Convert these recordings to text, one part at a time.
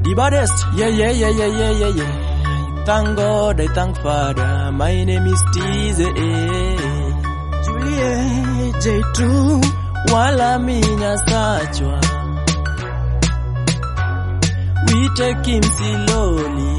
The baddest, yeah, yeah, yeah, yeah, yeah, yeah, yeah. Thank God, I thank Father. My name is Tize. Julie J2 Wala minya sachwa. We take him slowly.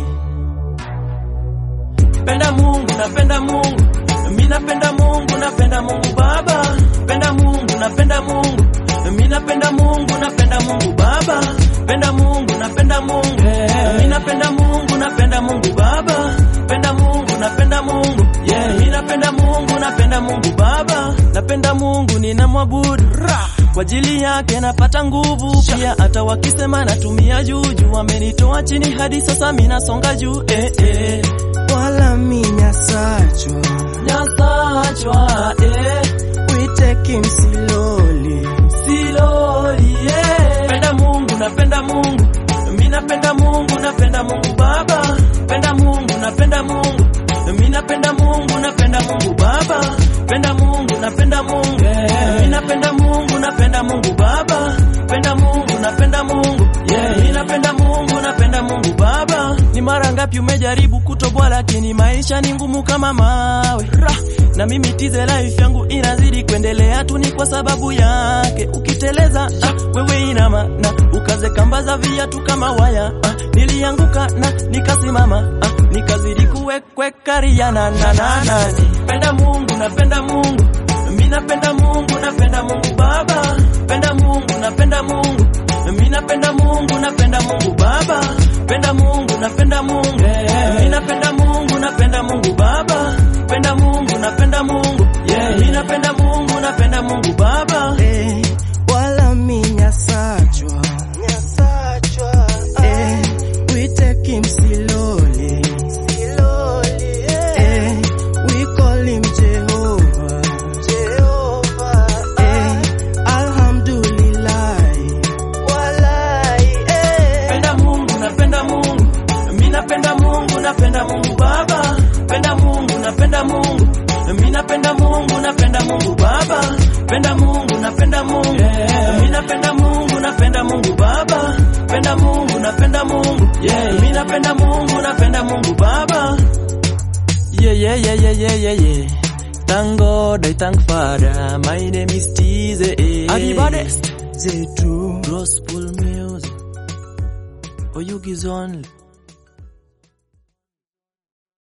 Penda Mungu, napenda Mungu. Mimi napenda Mungu, napenda Mungu Baba. Penda Mungu, napenda Mungu. Mimi napenda Mungu, napenda Mungu Baba. Penda Mungu, napenda Mungu. Mimi napenda Mungu, napenda Mungu Baba. Penda Mungu, napenda Mungu. Yeah, mimi napenda Mungu, napenda Mungu Baba. Napenda Mungu, ninamwabudu. Ra! Kwa ajili yake napata nguvu pia, hata wakisema natumia juju, wamenitoa chini hadi sasa mimi nasonga juu. Eh, eh. wala minya sachwa Nyasachwa, eh. we take him slowly Siloli, yeah. Penda Mungu, napenda Mungu. Mimi napenda Mungu, napenda Mungu Baba. Penda Mungu, napenda Mungu. Mimi napenda Mungu, napenda Mungu Baba. Penda Mungu, napenda Mungu. Mimi napenda Mungu, napenda Mungu Baba. Penda Mungu, napenda Mungu. Yeah, mimi napenda Mungu, napenda Mungu Baba. Ni mara ngapi umejaribu kutoboa, lakini maisha ni ngumu kama mawe. Ra! Na mimi tize life yangu inazidi kuendelea tu ni kwa sababu yake. Ukiteleza ah, wewe ina maana ukaze kamba za viatu kama waya ah, nilianguka na nikasimama ah, nikazidi kuwekwekaria na na na na. Penda Mungu, napenda Mungu. Mimi napenda Mungu, napenda Mungu Baba. Penda Mungu, napenda Mungu. Mimi napenda Mungu, napenda Mungu Baba. Penda Mungu, napenda Mungu. Mimi napenda Mungu, napenda Mungu Baba. Penda Mungu, napenda Mungu. Yeah, mimi napenda Mungu, napenda Mungu Baba. eh, wala minya sachwa eh, we take him slowly eh, we call him Jehovah eh, alhamdulillah eh, Penda Mungu, napenda Mungu. Mimi napenda Mungu, napenda Mungu Baba. Penda Mungu, napenda Mungu. Mimi napenda Mungu, napenda Mungu Baba. Penda Mungu, napenda Mungu. Mimi napenda Mungu, napenda Mungu Baba. Penda Mungu, napenda Mungu. Yeah, mimi napenda Mungu, napenda Mungu Baba. Yeah, yeah, yeah, yeah, yeah, yeah, yeah. Thank God, I thank Father. My name is Tize. Adi baddest. J2 Gospel music. For you gives only.